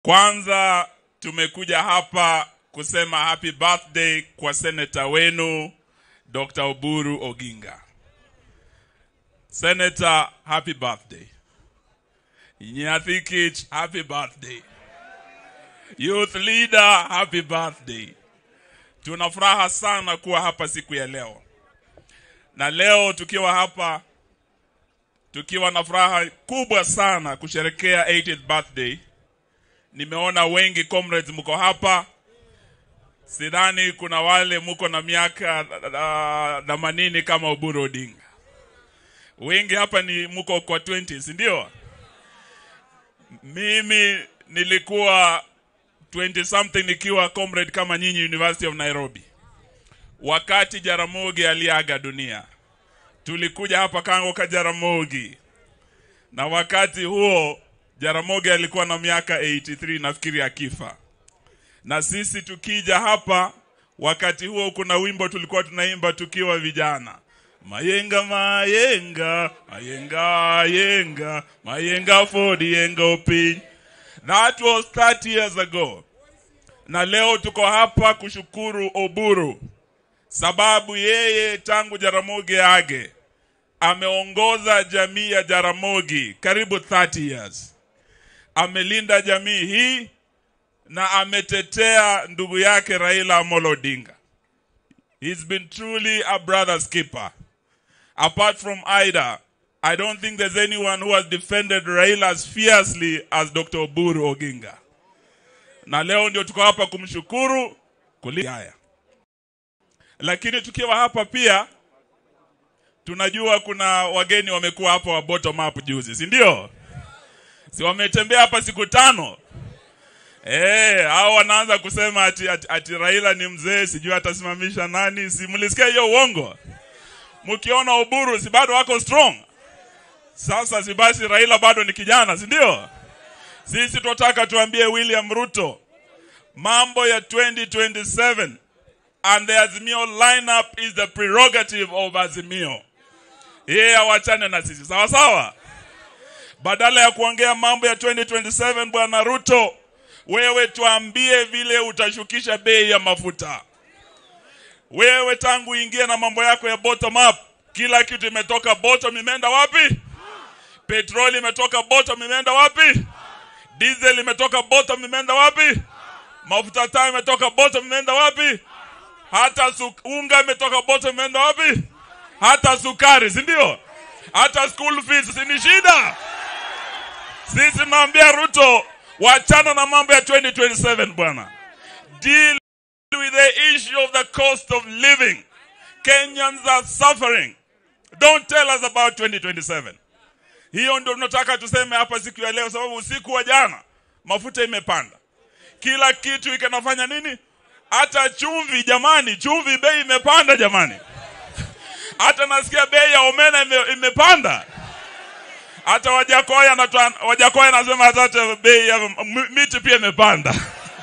Kwanza tumekuja hapa kusema happy birthday kwa seneta wenu Dr. Oburu Oginga. Senator, happy birthday. Nyathikich, happy birthday. Youth leader, happy birthday. Tuna furaha sana kuwa hapa siku ya leo, na leo tukiwa hapa tukiwa na furaha kubwa sana kusherekea 80th birthday. Nimeona wengi comrades mko hapa, sidhani kuna wale mko na miaka themanini kama Oburu Odinga. Wengi hapa ni mko kwa 20, si ndio? Mimi nilikuwa 20 something nikiwa comrade kama nyinyi University of Nairobi. Wakati Jaramogi aliaga dunia, tulikuja hapa Kango ka Jaramogi, na wakati huo Jaramogi alikuwa na miaka 83 nafikiri akifa, na sisi tukija hapa wakati huo, kuna wimbo tulikuwa tunaimba tukiwa vijana Mayenga mayenga mayenga yenga mayenga fodi yenga upiny. That was 30 years ago, na leo tuko hapa kushukuru Oburu sababu yeye tangu Jaramogi age ameongoza jamii ya Jaramogi karibu 30 years, amelinda jamii hii na ametetea ndugu yake Raila Amolo Odinga. He's been truly a brother's keeper. Apart from Ida, I don't think there's anyone who has defended Raila as fiercely as Dr. Oburu Oginga. Na leo ndio tuko hapa kumshukuru kuli haya. Lakini tukiwa hapa pia tunajua kuna wageni wamekuwa hapa wa bottom up juzi, si ndio? Si wametembea hapa siku tano? Eh, hao wanaanza kusema ati, ati, ati Raila ni mzee, sijui atasimamisha nani. Si mlisikia hiyo uongo? Mkiona Oburu si bado wako strong. Sasa si basi Raila bado ni kijana, si ndio? Sisi tunataka tuambie William Ruto mambo ya 2027 and the Azimio lineup is the prerogative of Azimio. Yeye awachane na sisi, sawa sawa. Badala ya kuongea mambo ya 2027, bwana Ruto, wewe tuambie vile utashukisha bei ya mafuta. Wewe tangu ingie na mambo yako ya bottom up, kila kitu imetoka bottom, imeenda wapi? Petroli imetoka bottom, imeenda wapi? Diesel imetoka bottom, imeenda wapi? Mafuta taa imetoka bottom, imeenda wapi? Hata su unga imetoka bottom, imeenda wapi? Hata sukari, si ndio? Hata school fees, si ni shida? Sisi tunaambia Ruto, wachana na mambo ya 2027 bwana, deal with the issue of the cost of living. Kenyans are suffering. Don't tell us about 2027. Hiyo ndio tunataka tuseme hapa siku ya leo, sababu usiku wa jana mafuta imepanda, kila kitu ikanafanya nini, hata chumvi. Jamani, chumvi bei imepanda jamani, hata nasikia bei ya omena ime, imepanda. Hata Wajakoya anatoa Wajakoya anasema hata bei ya miti pia imepanda.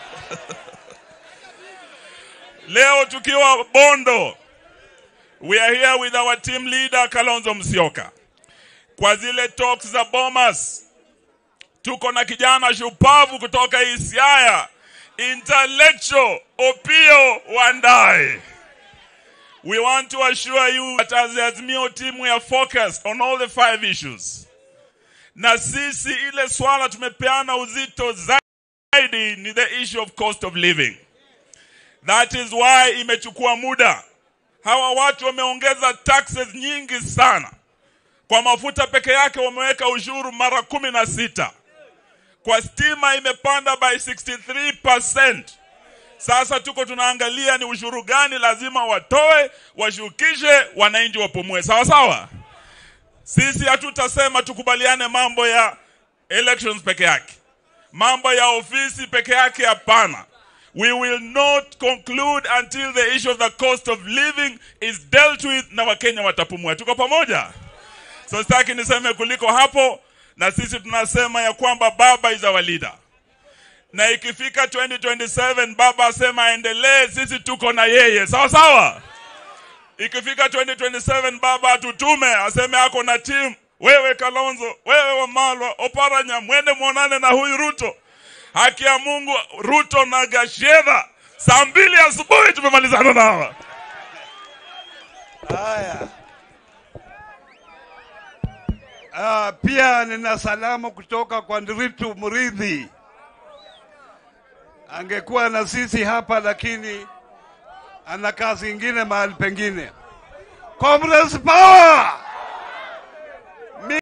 Leo tukiwa Bondo, we are here with our team leader Kalonzo Musyoka. Kwa zile talks za Bomas, tuko na kijana shupavu kutoka Isiaya, intellectual Opio Wandai. We want to assure you that as the Azimio team we are focused on all the five issues. Na sisi ile swala tumepeana uzito zaidi ni the issue of cost of living. That is why imechukua muda. Hawa watu wameongeza taxes nyingi sana. Kwa mafuta peke yake wameweka ushuru mara kumi na sita. Kwa stima imepanda by 63%. Sasa tuko tunaangalia ni ushuru gani lazima watoe, washukishe, wananchi wapumue. Sawa sawa. Sisi hatutasema tukubaliane mambo ya elections peke yake, mambo ya ofisi peke yake, hapana. We will not conclude until the issue of the cost of living is dealt with na Wakenya watapumua. Tuko pamoja? So sitaki niseme kuliko hapo, na sisi tunasema ya kwamba baba is our leader, na ikifika 2027 baba asema aendelee, sisi tuko na yeye, sawa sawa. Ikifika 2027 baba atutume aseme ako na timu wewe Kalonzo, wewe Wamalwa, Oparanya, mwende mwonane na huyu Ruto. haki ya Mungu, Ruto na Gashedha, saa mbili asubuhi tumemalizana na hawa. Haya. Ah, pia nina salamu kutoka kwa Ndiritu Muridhi. Angekuwa na sisi hapa lakini ana kazi ingine mahali pengine. Comrades power!